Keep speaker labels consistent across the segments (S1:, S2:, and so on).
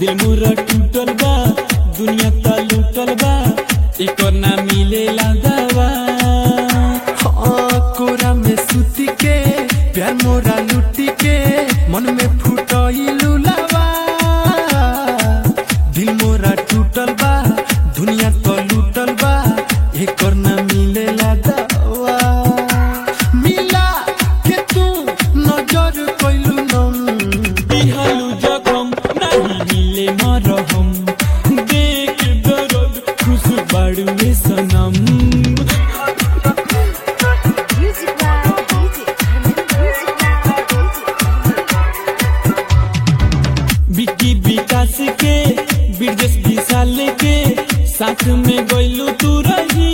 S1: दिल मोरा टूटल बा दुनिया ता लूटल बा एकर ना मिलेला दवा
S2: हाँ, कोरा में सूती के प्यार मोरा लुटी के मन में फुटइलू लवा दिल मोरा टूटल बा दुनिया तो लूटल बा एकर ना मिलेला दवा मिला के तू नजर कइलू नम
S1: दिहालू जखम नाही मिले मरहम देख दर्द खुश बाड़ू में सनम
S3: Music by DJ. Music by DJ.
S1: बिकी विकास के ब्रजेश विशाल के साथ में गइलू तू रही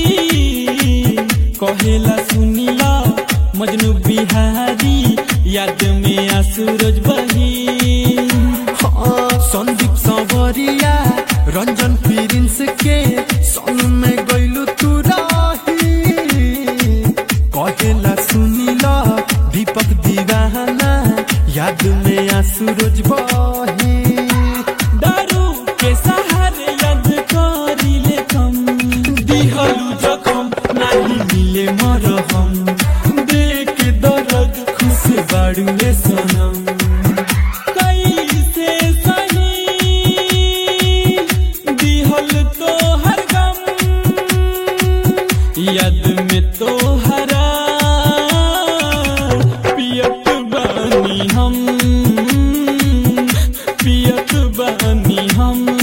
S1: कहेला सुनीला मजनू बिहारी याद में आंसू रोज बही
S2: हाँ, संदीप संवरिया रंजन प्रिंस के संग में गइलू तू रही कहेला सुनीला दीपक दीवाना याद में आंसू रोज बही
S1: दारू के सहारे याद करिले कम दिहलू जखम नाही मिले मरहम देख दर्द खुश बाड़ू में सनम कैसे सही दिहल तो हर गम याद में तो हरा पियत बानी हम पियत बानी हम